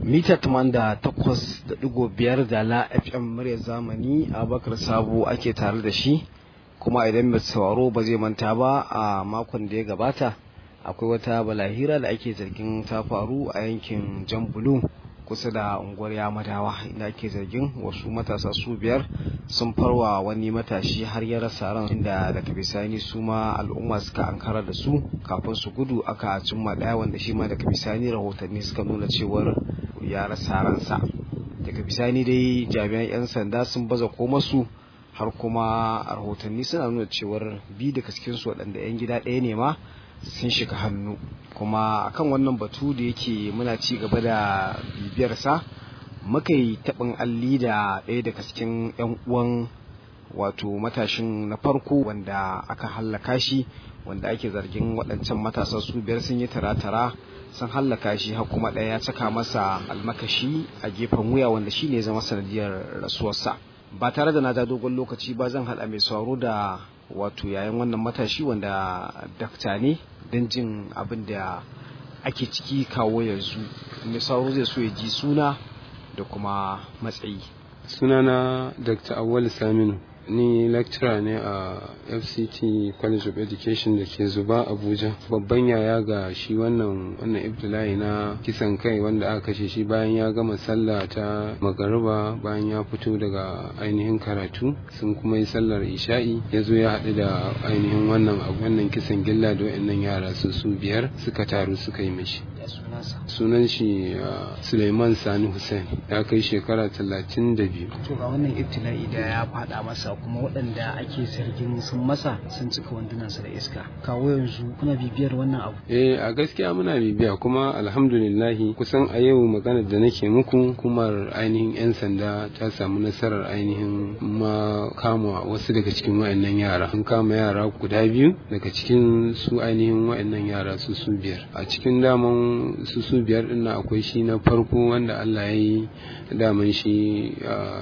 mita takwas da digo biyar da la fm murya zamani abakar sabo ake tare da shi kuma idan mai sauraro ba zai manta ba a makon da ya gabata akwai wata balahira da ake zargin ta faru a yankin jan bulu kusa da unguwar yamadawa inda ake zargin wasu matasa su biyar sun farwa wani matashi har ya rasa ran inda daga bisani su ma al'umma suka ankara da su kafin su gudu aka cimma daya wanda shi ma daga bisani rahotanni suka nuna cewar ya rasa ransa daga bisani dai jami'an 'yan sanda sun baza komasu har kuma rahotanni suna nuna cewar bi daga cikinsu waɗanda 'yan gida ɗaya ne ma sun shiga hannu kuma akan wannan batu da yake muna ci gaba da bibiyarsa muka yi taɓin alli da ɗaya daga cikin 'yan uwan wato matashin na farko wanda aka hallaka shi wanda ake zargin waɗancan matasa su biyar sun yi tara-tara sun hallaka shi har kuma ɗaya ya caka masa almakashi a gefen wuya wanda shi ne zama sanadiyar rasuwarsa ba tare da na ja dogon lokaci ba zan haɗa mai sauraro da wato yayin wannan matashi wanda dakta ne don jin abin da ake ciki kawo yanzu mai sauro zai so ya ji suna da kuma matsayi sunana dr awal saminu ni lecturer ne a fct college of education da ke zuba abuja babban yaya ga shi wannan wannan ibtila'i na kisan kai wanda aka kashe shi bayan ya gama sallah ta magariba bayan ya fito daga ainihin karatu sun kuma yi sallar isha'i ya zo ya haɗu da ainihin wannan wannan kisan gilla da wa'annan yara su su biyar suka taru suka yi mishi sunan shi suleiman sani hussein ya kai shekara talatin da biyu to ga wannan ibtila'i da ya faɗa masa kuma waɗanda ake zargin sun masa sun cika wandunansa da iska kawo yanzu kuna bibiyar wannan abu eh a gaskiya muna bibiya kuma alhamdulillahi kusan a yau maganar da nake muku kumar ainihin yan sanda ta samu nasarar ainihin ma kama wasu daga cikin wayannan yara an kama yara guda biyu daga cikin su ainihin wayannan yara su su biyar a cikin daman su su biyar din akwai shi na farko wanda Allah ya yi daman shi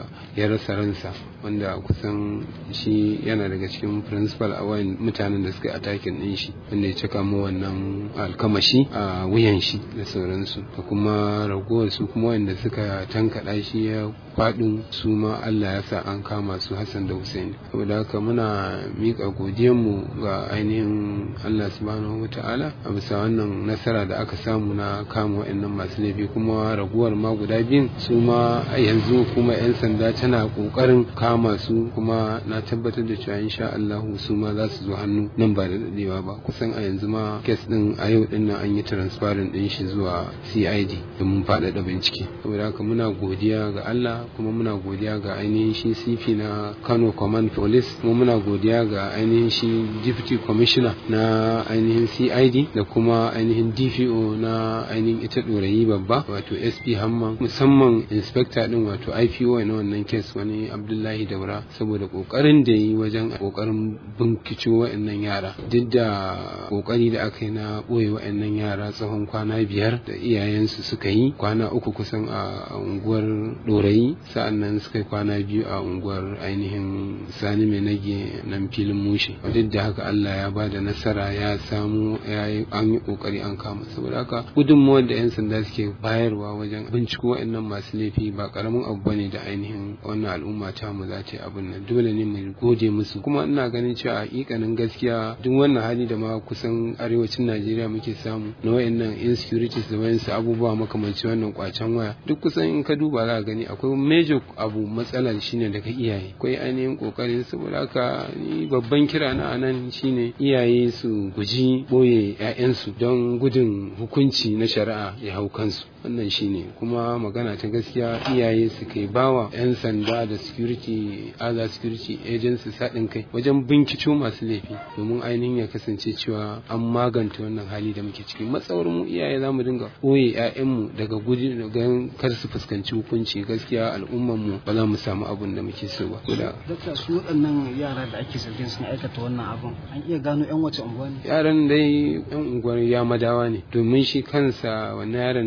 ya rasa ransa wanda kusan shi yana daga cikin principal a wayan mutanen da suka atakin din shi wanda ya cika mu wannan alkamashi a wuyan shi da sauransu da kuma ragowar su kuma wanda suka tankaɗa shi ya faɗin su ma Allah ya sa an kama su Hassan da Hussein saboda haka muna miƙa mu ga ainihin Allah subhanahu wa ta'ala a bisa wannan nasara da aka samu na kama wa'annan masu laifi kuma raguwar ma guda biyun su ma yanzu kuma 'yan sanda tana ƙoƙarin kama su kuma na tabbatar da cewa insha Allah su ma za su zo hannu nan ba da dadewa ba kusan a yanzu ma kes din a yau din nan an yi transparent din shi zuwa CID domin faɗaɗa bincike saboda haka muna godiya ga Allah kuma muna godiya ga ainihin shi CP na Kano Command Police kuma muna godiya ga ainihin shi Deputy Commissioner na ainihin CID da kuma ainihin DPO na ainihin ita ɗorayi babba wato SP Hamman musamman inspector din wato IPO na wannan kes wani Abdullahi Daura saboda kokarin da yi wajen kokarin binkico wa'annan yara duk da kokari da aka yi na boye wa'annan yara tsawon kwana biyar da iyayensu suka yi kwana uku kusan a unguwar Dorayi sa'annan suka yi kwana biyu a unguwar ainihin Sani Mai Nage nan filin Mushe duk da haka Allah ya ba da nasara ya samu ya yi an yi kokari an kama saboda haka gudunmawar da 'yan sanda suke bayarwa wajen binciko wa'annan masu laifi ba karamin abu bane da ainihin wannan al'umma ta mu za ta yi abin nan dole ne mu gode musu kuma ina ganin cewa hakikanin gaskiya duk wannan hali da ma kusan arewacin Najeriya muke samu na wayannan insecurities da wayansu abubuwa makamanci wannan kwacen waya duk kusan in ka duba za ka gani akwai major abu matsalar shine daga iyaye akwai ainihin kokarin saboda haka ni babban kira na anan shine iyaye su guji boye 'ya'yansu don gudun hukunci na shari'a ya hau kansu wannan shine kuma magana ta gaskiya iyaye su kai bawa 'yan sanda da security other security agencies haɗin kai wajen binciko masu laifi domin ainihin ya kasance cewa an maganta wannan hali da muke ciki matsawar mu iyaye za mu dinga ɓoye 'ya'yanmu daga guji daga kar su fuskanci hukunci gaskiya al'ummar mu ba za mu samu abun da muke so ba Dokta su waɗannan yara da ake zargin sun aikata wannan abun an iya gano 'yan wace unguwa ne yaran dai 'yan unguwar ya madawa ne domin shi kansa wannan yaron da ya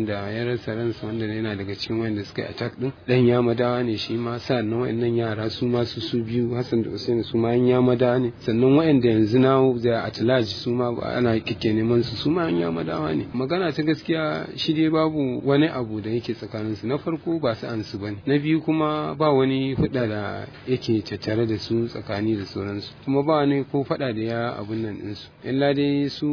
rasa ransa wanda yana daga cikin wanda suka yi attack din dan ya madawa ne shi ma sannan wayannan yara su ma su su biyu Hassan da Hussein su ma an ya madawa ne sannan wayanda yanzu na da atlaj su ma ana kike neman su su ma an ya madawa ne magana ta gaskiya shi dai babu wani abu da yake tsakanin su na farko ba su an su bane na biyu kuma ba wani hudda da yake tattare da su tsakani da sauransu kuma ba wani ko fada da ya abun nan din su illa dai su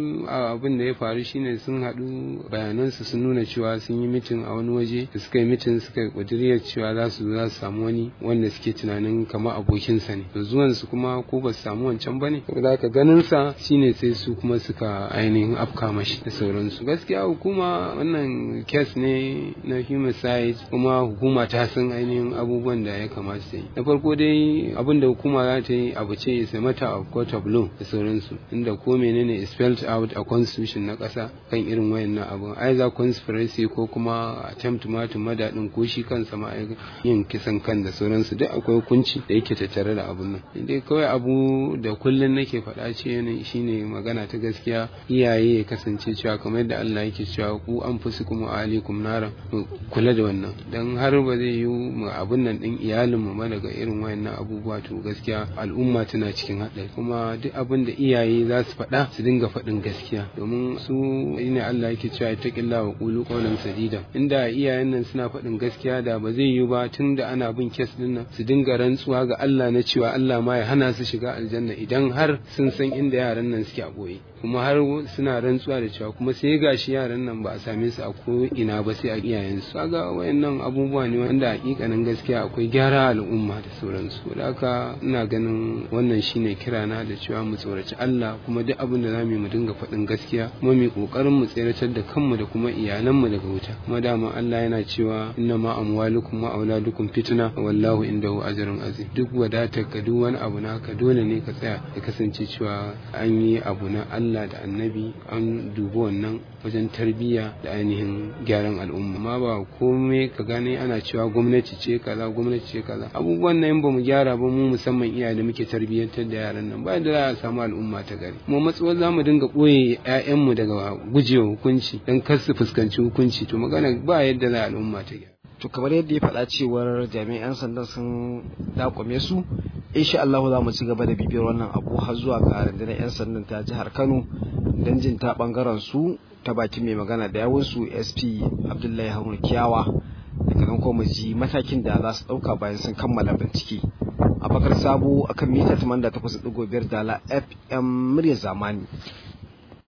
abin da ya faru shine sun haɗu bayanansu sun nuna cewa sun yi mitin a wani waje da suka yi mitin suka yi ƙuduriyar cewa za su za su samu wani wanda suke tunanin kamar abokinsa ne to zuwan su kuma ko ba su samu wancan ba ne da ka ganin sa shine sai su kuma suka ainihin afka mashi da sauransu gaskiya hukuma wannan kes ne na homicide kuma hukuma ta san ainihin abubuwan da ya kamata ta yi na farko dai abin da hukuma za ta yi abu ce is a matter of court of law da sauransu inda ko menene is spelled out a constitution na ƙasa kan irin wayannan abun either conspiracy ko kuma attempt ma to madadin ko shi kansa ma yin kisan kan da sauransu duk akwai hukunci da yake tattare da abun nan dai kawai abu da kullun nake faɗa ce shine magana ta gaskiya iyaye ya kasance cewa kamar yadda Allah yake cewa ku an fusi kuma alaikum nara kula da wannan dan har ba zai yi mu abun nan din iyalin mu ma daga irin wayannan abubuwa to gaskiya al'umma tana cikin haɗari kuma duk abin da iyaye za su faɗa su dinga faɗin gaskiya domin su ne Allah yake cewa ta killa wa qulu qawlan sadida inda iyayen nan suna faɗin gaskiya da ba zai yi ba tun da ana bin kes din nan su dinga rantsuwa ga Allah na cewa Allah ma ya hana su shiga aljanna idan har sun san inda yaran nan suke a boye kuma har suna rantsuwa da cewa kuma sai gashi yaran nan ba a same su a ko ina ba sai a iyayen su kaga wayannan abubuwa ne wanda hakikanin gaskiya akwai gyara al'umma da sauransu da haka ina ganin wannan shine kirana da cewa mu tsoraci Allah kuma duk abin da zamu yi mu dinga faɗin gaskiya kuma mu kokarin mu tseratar da kanmu da kuma iyalanmu daga wuta kuma dama Allah yana cewa inna ma amwalukum wa auladukum fitna wallahu indahu ajrun azim duk wadatar ka duk wani abu naka dole ne ka tsaya ya kasance cewa an yi abu na Allah da annabi an dubi wannan wajen tarbiyya da ainihin gyaran al'umma ma ba komai ka gane ana cewa gwamnati ce kaza gwamnati ce kaza abubuwan nan ba mu gyara ba mu musamman iyaye da muke tarbiyyantar da yaran nan ba da za a samu al'umma ta gari mu matsuwar za mu dinga ɓoye 'ya'yanmu daga gujewa hukunci don kar su fuskanci hukunci to magana ba yadda za al'umma ta gyara to kamar yadda ya faɗa cewar jami'an sandan sun dakwame su insha Allah za mu ci gaba da bibiyar wannan abu har zuwa ga rundunar 'yan sandan ta jihar Kano don jin ta bangaren su ta bakin mai magana da yawun su SP Abdullahi Haruna Kiyawa daga nan kuma ji matakin da za su ɗauka bayan sun kammala bincike a bakar sabo akan mita 88.5 dala FM murya zamani